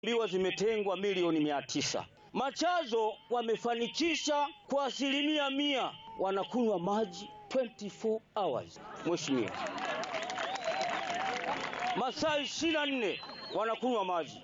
biwa zimetengwa milioni mia tisa. Machazo wamefanikisha kwa asilimia mia, wanakunywa maji 24 hours. Mheshimiwa, masaa ishirini na nne wanakunywa maji.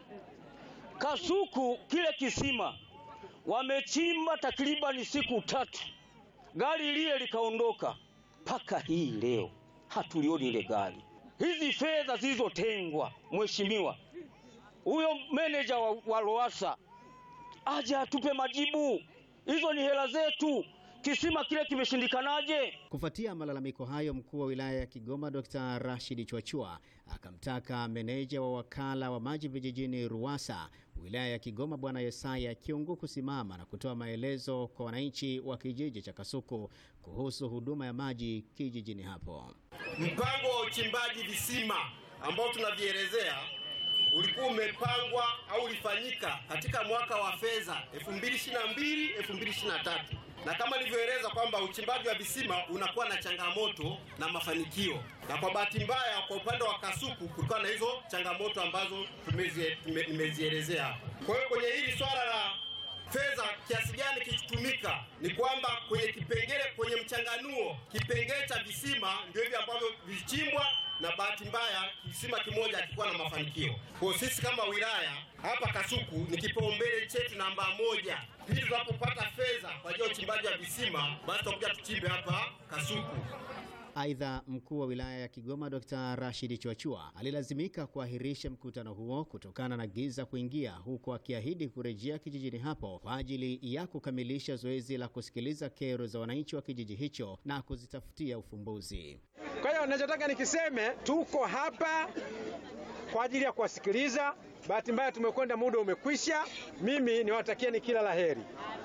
Kasuku kile kisima wamechimba takribani siku tatu, gari lile likaondoka, mpaka hii leo hatulioni ile gari. Hizi fedha zilizotengwa, mheshimiwa, huyo meneja wa, wa Lowassa aje atupe majibu. Hizo ni hela zetu, kisima kile kimeshindikanaje? Kufuatia malalamiko hayo, mkuu wa wilaya ya Kigoma Dr. Rashid Chwachua akamtaka meneja wa wakala wa maji vijijini RUWASA wilaya ya Kigoma Bwana Yesaya Kiungu kusimama na kutoa maelezo kwa wananchi wa kijiji cha Kasuku kuhusu huduma ya maji kijijini hapo. Mpango wa uchimbaji visima ambao tunavielezea ulikuwa umepangwa au ulifanyika katika mwaka wa fedha 2022 2023 na kama nilivyoeleza kwamba uchimbaji wa visima unakuwa na changamoto na mafanikio, na kwa bahati mbaya kwa upande wa Kasuku kulikuwa na hizo changamoto ambazo nimezielezea hapa. Kwa hiyo kwenye hili swala la fedha kiasi gani kikitumika, ni kwamba kwenye kipengele, kwenye mchanganuo kipengele cha visima ndio hivi ambavyo vilichimbwa na bahati mbaya kisima kimoja hakikuwa na mafanikio. Kwa sisi kama wilaya hapa Kasuku ni kipaumbele chetu namba moja. Pili, tunapopata fedha kwa ajili ya uchimbaji wa visima, basi tutakuja tuchimbe hapa Kasuku. Aidha, mkuu wa wilaya ya Kigoma Dr. Rashid Chwachua alilazimika kuahirisha mkutano huo kutokana na giza kuingia, huku akiahidi kurejea kijijini hapo kwa ajili ya kukamilisha zoezi la kusikiliza kero za wananchi wa kijiji hicho na kuzitafutia ufumbuzi. Kwa hiyo ninachotaka nikiseme, tuko hapa kwa ajili ya kuwasikiliza. Bahati mbaya tumekwenda, muda umekwisha. Mimi niwatakieni kila laheri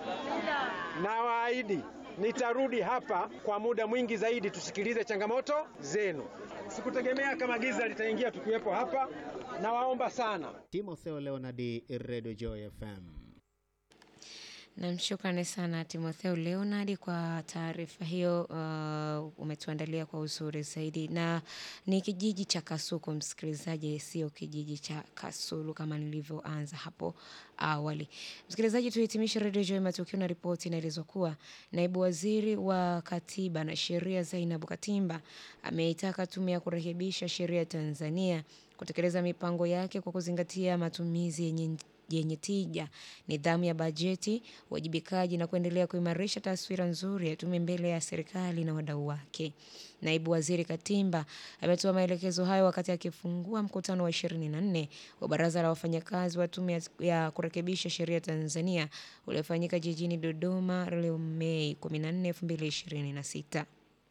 na waahidi nitarudi hapa kwa muda mwingi zaidi, tusikilize changamoto zenu. Sikutegemea kama giza litaingia tukiwepo hapa, na waomba sana. Timotheo Leonard, Radio Joy FM. Namshukrani sana Timotheo Leonard kwa taarifa hiyo. Uh, umetuandalia kwa uzuri zaidi, na ni kijiji cha Kasuku, msikilizaji, sio kijiji cha Kasulu kama nilivyoanza hapo awali. Msikilizaji, tuhitimishe redio Joy matukio na ripoti. Inaelezwa kuwa naibu waziri wa katiba na sheria Zainabu Katimba ameitaka tume ya kurekebisha sheria Tanzania kutekeleza mipango yake kwa kuzingatia matumizi yenye yenye tija, nidhamu ya bajeti, uwajibikaji na kuendelea kuimarisha taswira nzuri ya tume mbele ya serikali na wadau wake. Naibu Waziri Katimba ametoa maelekezo hayo wakati akifungua mkutano wa 24 wa Baraza la Wafanyakazi wa Tume ya Kurekebisha Sheria Tanzania uliofanyika jijini Dodoma leo Mei 14, 2026.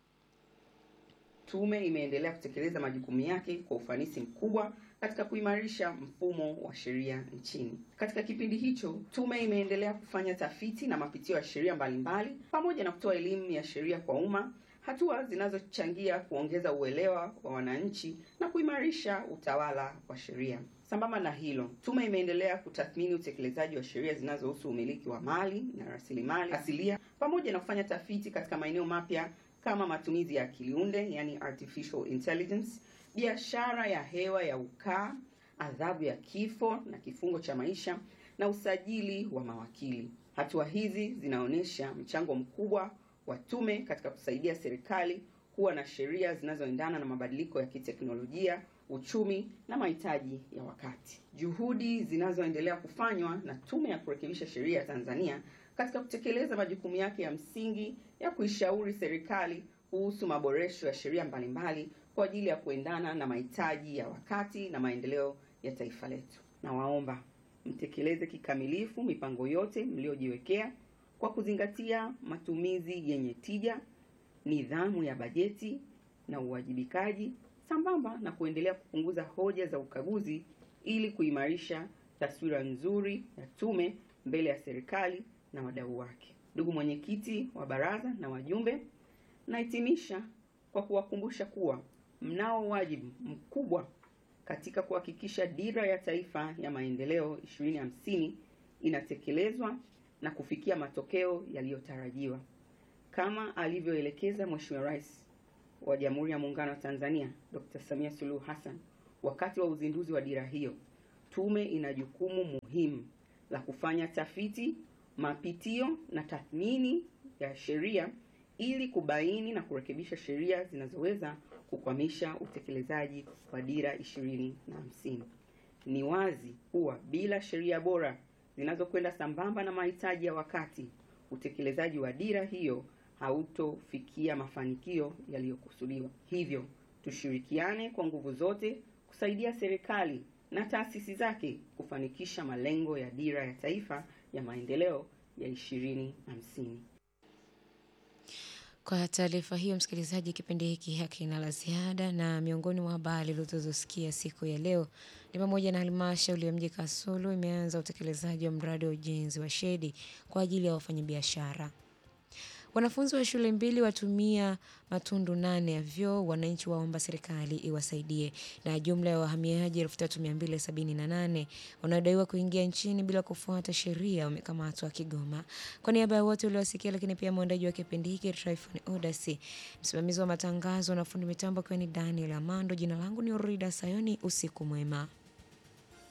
Tume imeendelea kutekeleza majukumu yake kwa ufanisi mkubwa katika kuimarisha mfumo wa sheria nchini. Katika kipindi hicho, tume imeendelea kufanya tafiti na mapitio ya sheria mbalimbali pamoja na kutoa elimu ya sheria kwa umma, hatua zinazochangia kuongeza uelewa wa wananchi na kuimarisha utawala wa sheria. Sambamba na hilo, tume imeendelea kutathmini utekelezaji wa sheria zinazohusu umiliki wa mali na rasilimali asilia pamoja na kufanya tafiti katika maeneo mapya kama matumizi ya akili unde, yani artificial intelligence, biashara ya hewa ya ukaa, adhabu ya kifo na kifungo cha maisha na usajili wa mawakili. Hatua hizi zinaonyesha mchango mkubwa wa tume katika kusaidia serikali kuwa na sheria zinazoendana na mabadiliko ya kiteknolojia, uchumi na mahitaji ya wakati. Juhudi zinazoendelea kufanywa na Tume ya Kurekebisha Sheria ya Tanzania katika kutekeleza majukumu yake ya msingi ya kuishauri serikali kuhusu maboresho ya sheria mbalimbali kwa ajili ya kuendana na mahitaji ya wakati na maendeleo ya taifa letu. Nawaomba mtekeleze kikamilifu mipango yote mliojiwekea kwa kuzingatia matumizi yenye tija, nidhamu ya bajeti na uwajibikaji, sambamba na kuendelea kupunguza hoja za ukaguzi ili kuimarisha taswira nzuri ya tume mbele ya serikali na wadau wake. Ndugu mwenyekiti wa baraza na wajumbe, nahitimisha kwa kuwakumbusha kuwa mnao wajibu mkubwa katika kuhakikisha dira ya taifa ya maendeleo 2050 inatekelezwa na kufikia matokeo yaliyotarajiwa kama alivyoelekeza Mheshimiwa Rais wa Jamhuri ya Muungano wa Tanzania Dr. Samia Suluhu Hassan wakati wa uzinduzi wa dira hiyo tume ina jukumu muhimu la kufanya tafiti, mapitio na tathmini ya sheria ili kubaini na kurekebisha sheria zinazoweza kukwamisha utekelezaji wa dira ishirini na hamsini. Ni wazi kuwa bila sheria bora zinazokwenda sambamba na mahitaji ya wakati, utekelezaji wa dira hiyo hautofikia mafanikio yaliyokusudiwa. Hivyo tushirikiane kwa nguvu zote kusaidia serikali na taasisi zake kufanikisha malengo ya dira ya taifa ya maendeleo ya ishirini hamsini. Kwa taarifa hiyo, msikilizaji, kipindi hiki hakina la ziada, na miongoni mwa habari ulizosikia siku ya leo ni pamoja na halmashauri ya mji Kasulu imeanza utekelezaji wa mradi wa ujenzi wa shedi kwa ajili ya wafanyabiashara. Wanafunzi wa shule mbili watumia matundu nane ya vyoo, wananchi waomba serikali iwasaidie. Na jumla ya wahamiaji 3278 wanaodaiwa kuingia nchini bila kufuata sheria wamekamatwa Kigoma. Kwa niaba ya wote uliowasikia, lakini pia mwandaji wa kipindi hiki Tryphon Odasi, msimamizi wa matangazo na fundi mitambo akiwa ni Daniel Amando, jina langu ni Orida Sayoni. Usiku mwema.